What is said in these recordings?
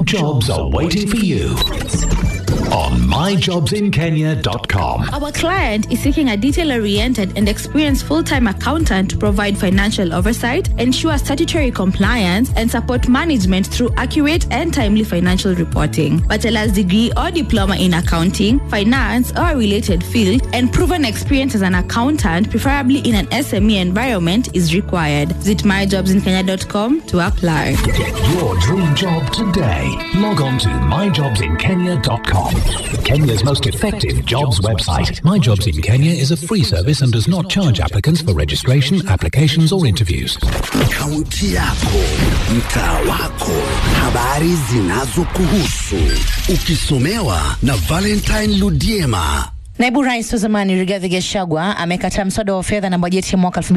jobs are waiting for you on myjobsinkenya.com. Our client is seeking a detail oriented and experienced full time accountant to provide financial oversight, ensure statutory compliance, and support management through accurate and timely financial reporting. Bachelor's degree or diploma in accounting, finance, or a related field, and proven experience as an accountant, preferably in an SME environment, is required. Visit myjobsinkenya.com to apply. Get your dream job today. Log on to myjobsinkenya.com. Kenya's most effective jobs website. My Jobs in Kenya is a free service and does not charge applicants for registration, applications, or interviews. Kaunti yako, mtaa wako, habari zinazokuhusu, ukisomewa na Valentine Ludiema. Naibu Rais wa zamani Rigathi Gachagua amekataa mswada wa fedha na bajeti ya mwaka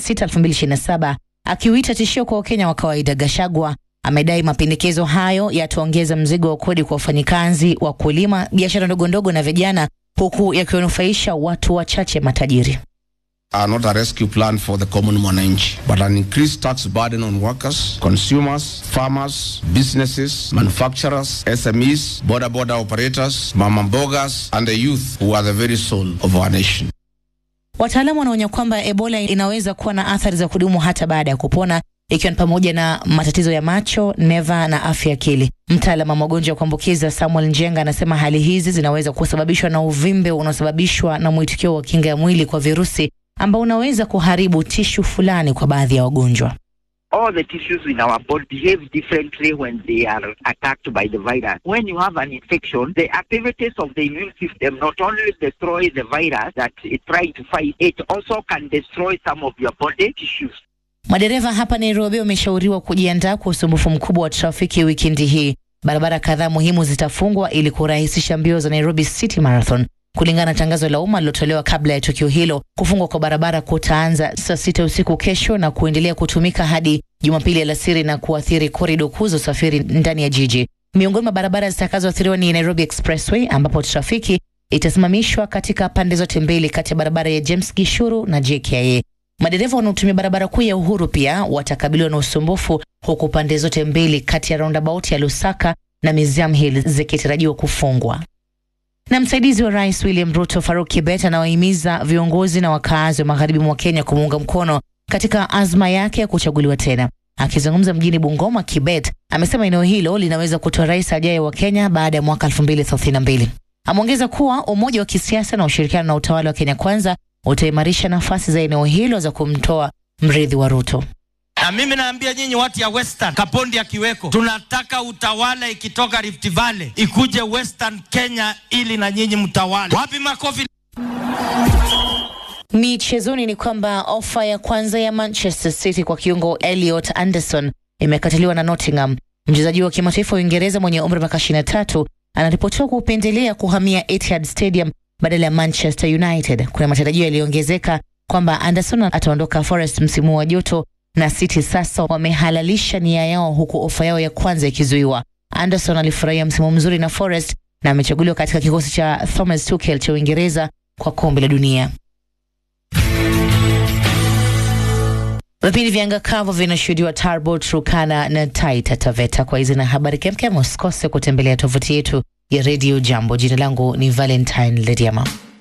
2026-2027 akiuita tishio kwa Wakenya wa kawaida. Gachagua amedai mapendekezo hayo yataongeza mzigo wa kodi kwa wafanyikazi, wakulima, biashara ndogo ndogo na vijana, huku yakiwanufaisha watu wachache matajiri. are not a rescue plan for the common mwananchi, but an increased tax burden on workers, consumers, farmers, businesses, manufacturers, SMEs, border border operators, mama mbogas, and the youth who are the very soul of our nation. Wataalamu wanaonya kwamba Ebola inaweza kuwa na athari za kudumu hata baada ya kupona ikiwa ni pamoja na matatizo ya macho, neva na afya ya akili. Mtaalamu wa magonjwa ya kuambukiza Samuel Njenga anasema hali hizi zinaweza kusababishwa na uvimbe unaosababishwa na mwitikio wa kinga ya mwili kwa virusi ambao unaweza kuharibu tishu fulani kwa baadhi ya wagonjwa. all the tissues in our body behave differently when they are attacked by the virus. When you have an infection, the activities of the immune system not only destroy the virus that it's trying to fight, it also can destroy some of your body tissues. Madereva hapa Nairobi wameshauriwa kujiandaa kwa usumbufu mkubwa wa trafiki wikendi hii. Barabara kadhaa muhimu zitafungwa ili kurahisisha mbio za Nairobi City Marathon. Kulingana na tangazo la umma lilotolewa kabla ya tukio hilo, kufungwa kwa barabara kutaanza saa sita usiku kesho na kuendelea kutumika hadi Jumapili alasiri na kuathiri korido kuu za usafiri ndani ya jiji. Miongoni mwa barabara zitakazoathiriwa ni Nairobi Expressway ambapo trafiki itasimamishwa katika pande zote mbili kati ya barabara ya James Gishuru na JKIA. Madereva wanaotumia barabara kuu ya Uhuru pia watakabiliwa na usumbufu, huku pande zote mbili kati ya roundabout ya Lusaka na Museum Hill zikitarajiwa kufungwa. Na msaidizi wa rais William Ruto Faruk Kibet anawahimiza viongozi na wakaazi wa magharibi mwa Kenya kumuunga mkono katika azma yake ya kuchaguliwa tena. Akizungumza mjini Bungoma, Kibet amesema eneo hilo linaweza kutoa rais ajaye wa Kenya baada ya mwaka 2032. Ameongeza kuwa umoja wa kisiasa na ushirikiano na utawala wa Kenya Kwanza utaimarisha nafasi za eneo hilo za kumtoa mrithi wa Ruto. Na mimi naambia nyinyi watu ya Western, Kapondi akiweko, tunataka utawala ikitoka Rift Valley ikuje Western Kenya ili na nyinyi mtawale. Wapi makofi? Michezoni ni kwamba ofa ya kwanza ya Manchester City kwa kiungo Elliot Anderson imekataliwa na Nottingham. Mchezaji wa kimataifa wa Uingereza mwenye umri wa miaka 23 anaripotiwa kupendelea kuhamia Etihad Stadium badala ya Manchester United. Kuna matarajio yaliyoongezeka kwamba Anderson ataondoka Forest msimu wa joto na City sasa wamehalalisha nia yao huku ofa yao ya kwanza ikizuiwa. Anderson alifurahia msimu mzuri na Forest na amechaguliwa katika kikosi cha Thomas Tuchel cha Uingereza kwa kombe la dunia. Vipindi vya anga kavu vinashuhudiwa Tarbo, Turkana na Taita Taveta. Kwa hizi na habari kemkem, usikose kutembelea tovuti yetu ya Radio Jambo. Jina langu ni Valentine Lediama.